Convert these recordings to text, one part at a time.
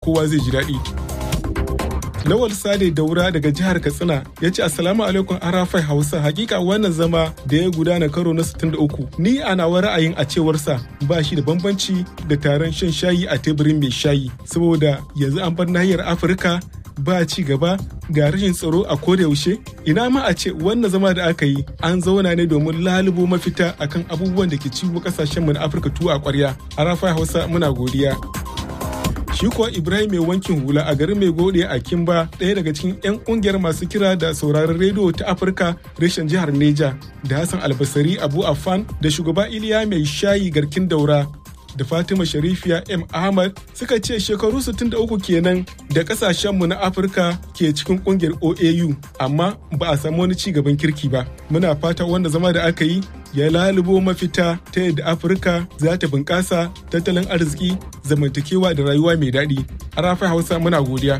kowa zai ji daɗi. Lawal Sade Daura daga jihar Katsina ya ce Assalamu alaikum Arafai Hausa hakika wannan zama da ya gudana karo na 63 ni a nawa ra'ayin a cewarsa ba shi da bambanci da taron shan shayi a teburin mai shayi saboda yanzu an bar nahiyar Afirka ba ci gaba ga rashin tsaro a koda yaushe ina ma a ce wannan zama da aka yi an zauna ne domin lalubo mafita akan abubuwan da ke ciwo kasashen mu na Afirka tuwa a kwarya Arafai Hausa muna godiya shi kuwa ibrahim mai wankin hula a garin mai gode a kimba ɗaya daga cikin 'yan ƙungiyar masu kira da sauraron rediyo ta afirka reshen jihar neja da hassan albasari abu afan da shugaba iliya mai shayi garkin daura da fatima sharifiya m ahmad suka ce shekaru 63 kenan da kasashenmu na afirka ke cikin kungiyar oau amma ba a samu wani ci gaban kirki ba muna fata wanda zama da aka yi ya lalubo mafita ta yadda afirka za ta bunƙasa tattalin arziki zamantakewa da rayuwa mai daɗi a rafi hausa muna godiya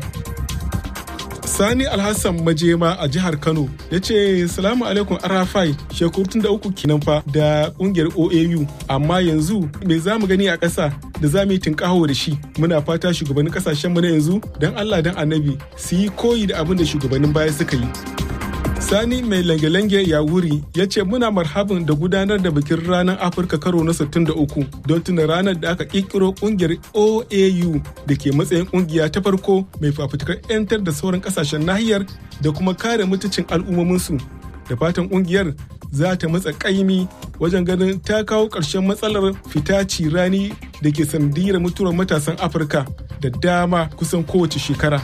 sani alhassan majema a jihar kano ya ce salamu alaikum arafai shekaru tun da uku kenan fa da kungiyar oau amma yanzu me za mu gani a ƙasa da za mu yi tunƙaho da shi muna fata shugabannin ƙasashenmu na yanzu don allah don annabi su yi koyi da abin da shugabannin baya suka yi Sani mai lange-lange ya wuri ya ce muna marhabin da gudanar da bikin ranar Afirka karo na 63 don tuna ranar da aka kirkiro kungiyar OAU da ke matsayin kungiya ta farko mai fafutukar 'yantar da sauran kasashen nahiyar da kuma kare mutuncin al'ummominsu. Da fatan kungiyar za ta matsa kaimi wajen ganin ta kawo ƙarshen matsalar fita rani da ke sanadiyar mutuwar matasan Afirka da dama kusan kowace shekara.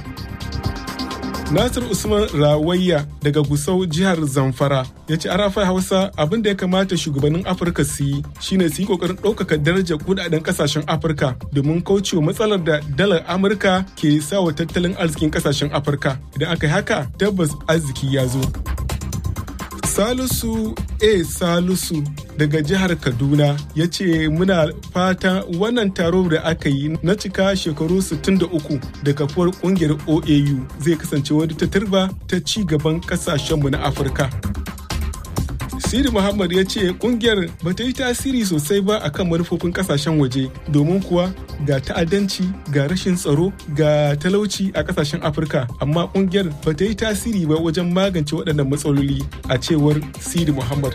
Nasir Usman Rawayya daga Gusau jihar Zamfara ya ce arafai Hausa abin da ya kamata shugabannin Afirka su yi shine su yi kokarin ɗaukaka darajar kudaden kasashen Afirka domin kaucewa matsalar da dalar Amurka ke sawa tattalin arzikin kasashen Afirka. Idan aka yi haka tabbas arziki ya zo. Salisu A. Salisu daga jihar Kaduna ya ce muna fata wannan taro da aka yi na cika shekaru 63 da kafuwar kungiyar OAU zai kasance wani ta turba ta ci gaban kasashenmu na Afirka. Siri Muhammad ya ce kungiyar ba ta yi tasiri sosai ba akan manufofin kasashen waje domin kuwa ga ta'addanci ga rashin tsaro ga talauci a kasashen Afirka amma kungiyar ba ta yi tasiri ba wajen magance waɗannan matsaloli a cewar Siri Muhammad.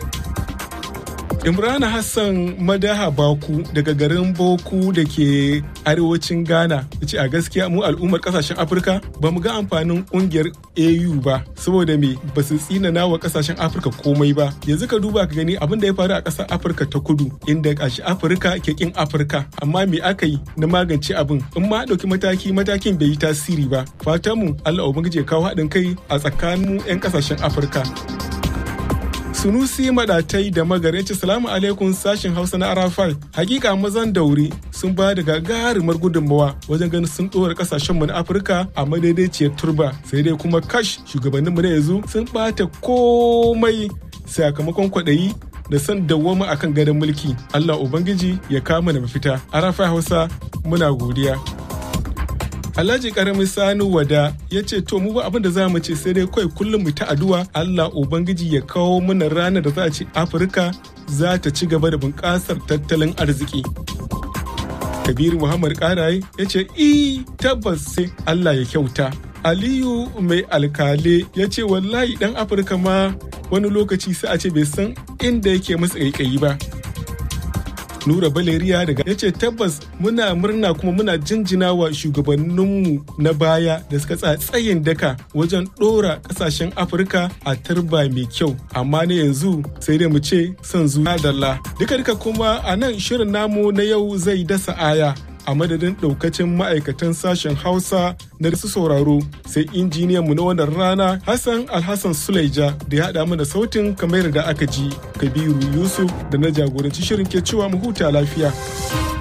Imrana Hassan Madaha Baku daga garin Boku da ke arewacin Ghana ya ce a gaskiya mu al'ummar kasashen Afirka ba mu ga amfanin kungiyar AU ba saboda me ba su tsinana wa kasashen Afirka komai ba yanzu ka duba ka gani abin da ya faru a ƙasar Afirka ta kudu inda kashi Afirka ke kin Afirka amma me aka yi na magance abin in ma ɗauki mataki matakin bai yi tasiri ba fatan mu Allah ubangiji ya kawo haɗin kai a tsakanin 'yan kasashen Afirka. Sunusi Madatai da Magar ce salamu alaikum sashen Hausa na Arafai. Hakika mazan dauri sun ba da gagarumar gudunmawa wajen ganin sun ɗora kasashenmu na Afirka a madaidaiciyar turba. Sai dai kuma kash shugabanninmu na yanzu sun ɓata komai sakamakon kwaɗayi da son dawwama akan gadon mulki. Allah Ubangiji ya kama na mafita. Arafai Hausa muna godiya. Alhaji karamin Sani Wada ya ce to mu ba abin da za mu ce sai dai kawai kullum mu ta addu'a Allah Ubangiji ya kawo mana ranar da za a ce Afirka za ta ci gaba da bunƙasar tattalin arziki. Kabiru Muhammad Karaye ya ce i tabbas sai Allah ya kyauta. Aliyu mai alkale ya ce wallahi dan Afirka ma wani lokaci sai a ce bai san inda yake masa ƙaiƙayi ba. Nura Baleriya daga ya ce tabbas muna murna kuma muna jinjina wa shugabanninmu na baya da suka tsaya tsayin daka wajen ɗora ƙasashen Afirka a tarba mai kyau. Amma na yanzu sai dai mu ce son zuwa dalla. Duka duka kuma a nan shirin namu na yau zai dasa aya. a madadin daukacin ma'aikatan sashen hausa na su sauraro sai injiniyan mu na wannan rana hassan alhassan suleja da ya haɗa mana sautin kamar da aka ji kabiru yusuf da na jagoranci shirin ke cewa mu huta lafiya.